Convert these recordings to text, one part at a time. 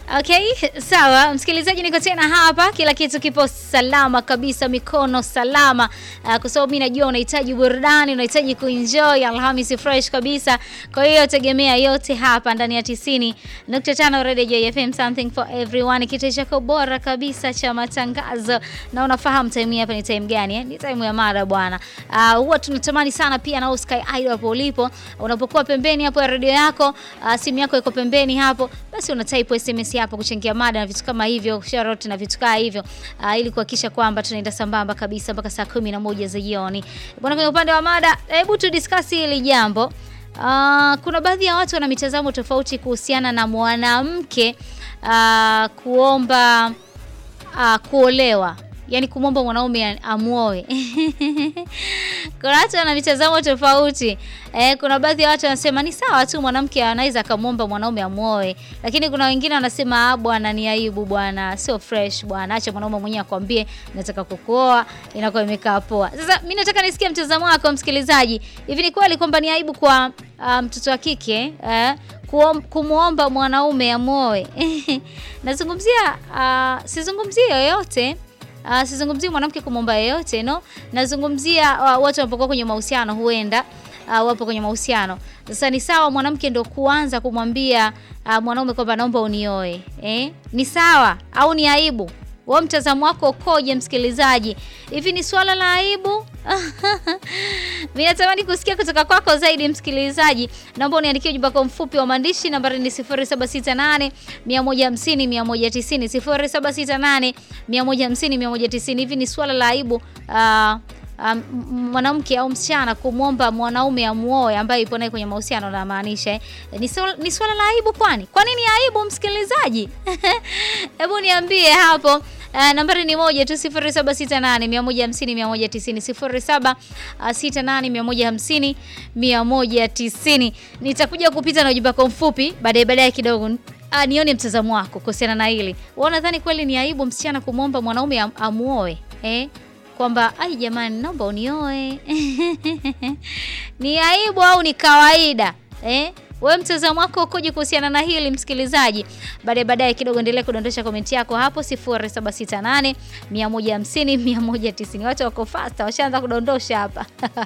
Okay, sawa msikilizaji, niko tena hapa, kila kitu kipo salama kabisa, mikono salama uh, kwa sababu mimi najua unahitaji burudani, unahitaji kuenjoy Alhamisi fresh kabisa. Kwa hiyo tegemea yote hapa ndani ya 90.5 Radio JFM, something for everyone, kitu chako bora kabisa cha matangazo. Na unafahamu time hapa ni time gani eh? Ni time ya mada bwana. Uh, huwa tunatamani sana pia na Sky Idol hapo ulipo, unapokuwa pembeni hapo ya radio yako, uh, simu yako iko pembeni hapo, basi una type SMS hapo kuchangia mada na vitu kama hivyo, shout na vitu kama hivyo uh, ili kuhakikisha kwamba tunaenda sambamba kabisa mpaka saa kumi na moja za jioni. Bwana, kwenye upande wa mada, hebu tu discuss hili jambo. Uh, kuna baadhi ya watu wana mitazamo tofauti kuhusiana na mwanamke uh, kuomba uh, kuolewa yaani kumwomba mwanaume amuoe. kuna watu wana mitazamo tofauti eh. Kuna baadhi ya watu wanasema ni sawa tu mwanamke anaweza akamwomba mwanaume amuoe, lakini kuna wengine wanasema bwana, ni aibu bwana, sio fresh bwana, acha mwanaume mwenyewe akwambie nataka kukuoa, inakuwa imekaa poa. Sasa mimi nataka nisikie mtazamo wako msikilizaji, hivi ni kweli kwamba ni aibu kwa uh, mtoto wa kike eh, kumwomba mwanaume amuoe? Nazungumzia uh, sizungumzie yoyote Uh, sizungumzii mwanamke kumwomba yeyote no, nazungumzia uh, watu wanapokuwa kwenye mahusiano, huenda uh, wapo kwenye mahusiano. Sasa ni sawa mwanamke ndo kuanza kumwambia uh, mwanaume kwamba naomba unioe eh? Ni sawa au ni aibu? Wewe mtazamo wako ukoje, msikilizaji? Hivi ni swala la aibu? Mimi natamani kusikia kutoka kwako zaidi msikilizaji. Naomba uniandikie ujumbe wako mfupi wa maandishi, nambari ni 0768 150 190, 0768 150 190. Hivi ni swala la aibu uh, um, mwanamke au msichana kumwomba mwanaume amuoe ambaye ipo naye kwenye mahusiano na maanisha eh? Ni swala, ni swala la aibu kwani? Kwa nini aibu msikilizaji? Hebu niambie hapo. Uh, nambari ni moja tu 0768 150 190 0768 150 Nitakuja kupita na ujumbe wako mfupi baadaye baadaye kidogo. Uh, nione mtazamo wako kuhusiana na hili. Wewe unadhani kweli ni aibu msichana kumwomba mwanaume am, amuoe eh? Kwamba ai jamani, naomba unioe ni aibu au ni kawaida eh? Wewe mtazamo wako ukoje kuhusiana na hili msikilizaji? Baadaye baadaye kidogo endelea kudondosha komenti yako hapo 0768 150 190. Watu wako fasta washaanza kudondosha hapa.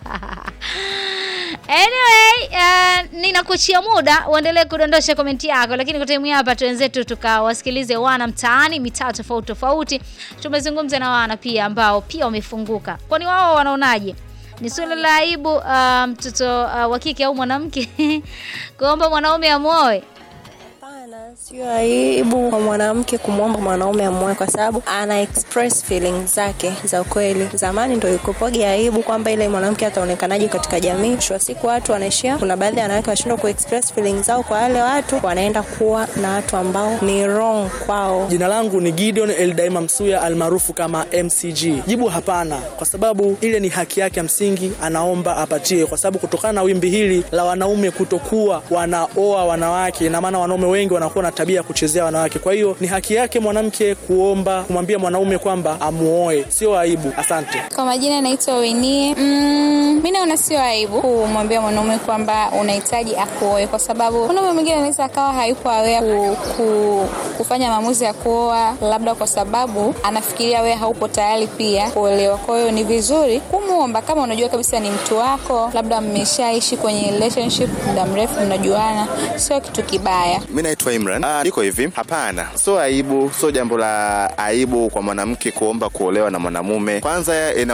Anyway, uh, ninakuachia muda uendelee kudondosha komenti yako, lakini kwa time hapa tuenzetu tukawasikilize wana mtaani mitaa tofauti tofauti. Tumezungumza na wana pia ambao pia wamefunguka, kwani wao wanaonaje? Ni suala la aibu mtoto um, uh, wa kike au mwanamke kuomba mwanaume amuoe? Hapana, sio aibu kwa mwanamke kumwomba mwanaume amuoe, kwa sababu ana express feelings zake za ukweli. Zamani ndio ikopoge aibu kwamba ile mwanamke ataonekanaje katika jamii. Mwisho wa siku watu wanaishia, kuna baadhi ya wanawake washindwa ku express feelings zao kwa wale watu, wanaenda kuwa na watu ambao ni wrong kwao. Jina langu ni Gideon Eldaima Msuya almaarufu kama MCG. Jibu hapana, kwa sababu ile ni haki yake ya msingi, anaomba apatiwe, kwa sababu kutokana na wimbi hili la wanaume kutokuwa wanaoa wanawake, na maana wanaume wengi wanakuwa na tabia ya kuchezea wanawake. Kwa hiyo ni haki yake mwanamke kuomba kumwambia mwanaume kwamba amuoe, sio aibu. Asante. Kwa majina naitwa Winie. Mm, mimi naona sio aibu kumwambia mwanaume kwamba unahitaji akuoe, kwa sababu mwanaume mwingine anaweza akawa hayupo aware ku, ku, kufanya maamuzi ya kuoa, labda kwa sababu anafikiria wewe haupo tayari pia kuolewa. Kwa hiyo ni vizuri kumwomba kama unajua kabisa ni mtu wako, labda mmeshaishi kwenye relationship muda mrefu, mnajuana, sio kitu kibaya. Mimi naitwa Imran. Ah, niko hivi, hapana, sio aibu, sio jambo la aibu kwa mwanamke kuomba kuolewa na mwanamume. Kwanza ina